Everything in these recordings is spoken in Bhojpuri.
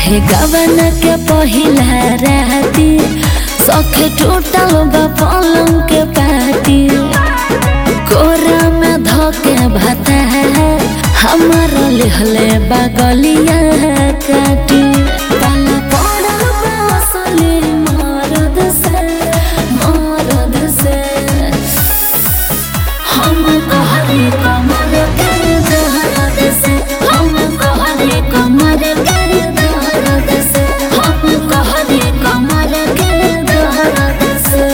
रहे गवन के पहिला राती सखे टूटल बा पलंग के पाती कोरा में धोके भाता हमारा लिहले बगलिया काटी पाला पड़ल बा असली मरद से मरद से हम कहरी कमर कर दहरद से हम कहरी कमर कर दहरद से हम कहरी कमर कर दहरद से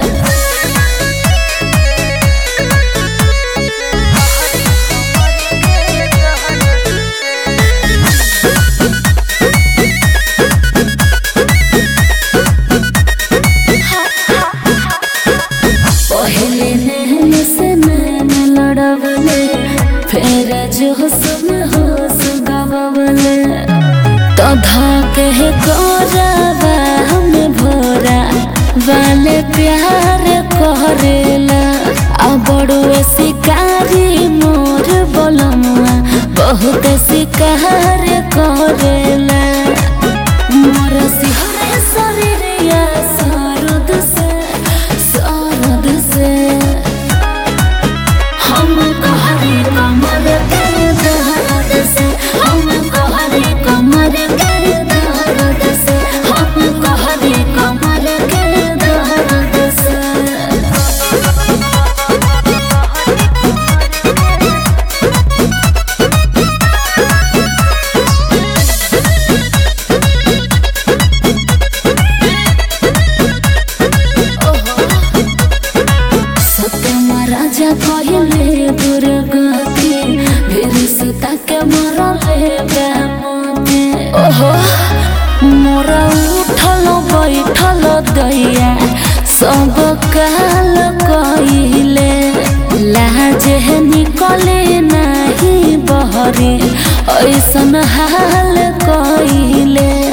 पहले नैन से नैन लड़वले फिर जोश में होश गवले तो धाके कोराबा हम भोरा वाले प्यार करेला आ बड़ुए शिकारी मोर बोलमुआ बहुत शिकार करेला मोर सिहरे शरीरिया सरद से सरद से हम कहरी कमर कर दहरद से हम कहरी कमर कर दहरद से हम कहरी कमर कर दहरद से सत्यम राजा कहले दुर्गति फिर सीता के मरले बेमते ओहो मोरा उठल बैठल दैया सब काल कइले लाज निकले नाही बहरे ऐसन हाल कइले